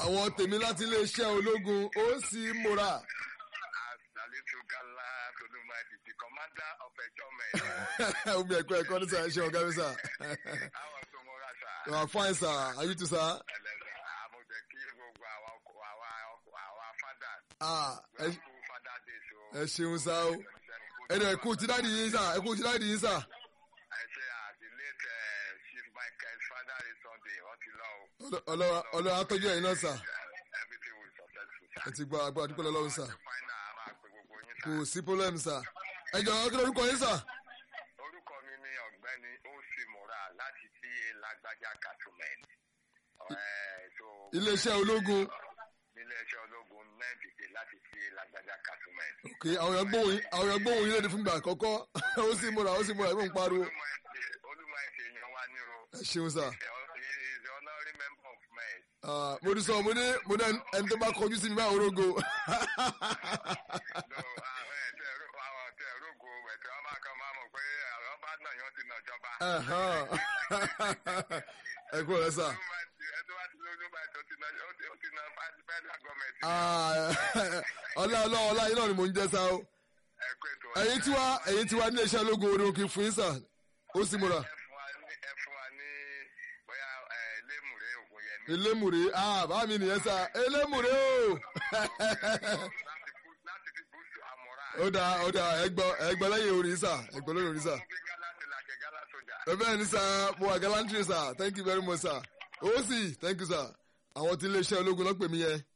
àwọn tèmi láti iléeṣẹ́ ológun ó sì múra. Salisu Gala Tolumadi, the commander of a German. omi ẹ̀kọ́ ẹ̀kọ́ ní sà ẹ ṣe ọ̀gá mi sà. Àwọn tó múra sá. you are fine sir are you too sir. Ẹlẹ́sìn àmọ̀jẹ̀ kí gbogbo àwa ọkọ̀ àwa ọkọ̀ àwa fada. ah ẹ Kú fada dé so. ẹ ṣeun sá o ẹnu ẹkú ti dáàdi yín sà ẹkú ti dáàdi yín sà. I say ah the late uh, Chief Michael father is Sunday wọ́n ti lọ o. ọlọ́wà ọlọ́wà atọ́jú ẹ̀yin náà sà Everything will successful sir. ẹ ti gbọ́ agbára dúpẹ́ lọ́wọ́ sà Final a máa pe gbogbo yín kò sá. sí problem sà ẹ jọ kí lórúkọ yín sà. Orúkọ mi ni ọ̀gbẹ́ni Osi Mora láti tí Lágbájá Catument. iléeṣẹ́ ológun Iléeṣẹ́ ológun náà dìde láti tí Lágbájá Catument. ok àwọn èèyàn gbóhùn yín- àwọn èèyàn gbóhùn yín léde fún ìgbà àkọ́kọ́ ó sì múra ó sì múra ìmọ̀ ń pariwo Olúmọ̀ ẹ̀sẹ̀ yan wa ní o. ẹ ṣeun sà. He is the honorary member of MED. Ah, mo ti sọ mo ní mo ní ẹni tó bá kọjú sí mi báwo rogo. No, àwọn ẹ̀tẹ̀ àwọn ọ̀tẹ̀ rógo ẹ̀tẹ̀ wọn máa kàn máa mọ̀ pé àwọn bá náà yàn ti nà jọba. ẹ kú ọ̀rẹ́ sà. Ẹ̀tọ́ bá ti lójú bá ẹ̀tọ́ ti nà ó ti ó ti nà federal government. Ah, ọlá ọlá ọlá yín náà ni mò ń jẹ sá o. Ẹ̀kọ́ ètò ẹ̀yin tí wá ẹ̀yin tí wá ní iléeṣẹ́ ológun orí òkè fún yín sà ó sì múra. ẹ fún wa ní ẹ fún wa ní bóyá ẹ lémùrè ògùn yẹn ní. elémùrè ah bá mi nìyẹn sà elémùrè o. láti bú- láti fi búùsù àmọ́ra. ó dáa ó dáa ẹgbọ́ ẹgbọ́ lẹ́yìn orí sà ẹgbọ́ lẹ́yìn orí sà. Fún gíga láti làkẹ́ gálá sójà. bẹ́ẹ̀ ni sà mo wà galantry sà thank you very much sà ó sì thank you sà àwọn tí iléeṣẹ́ ológun lọ́pẹ̀ mi yẹn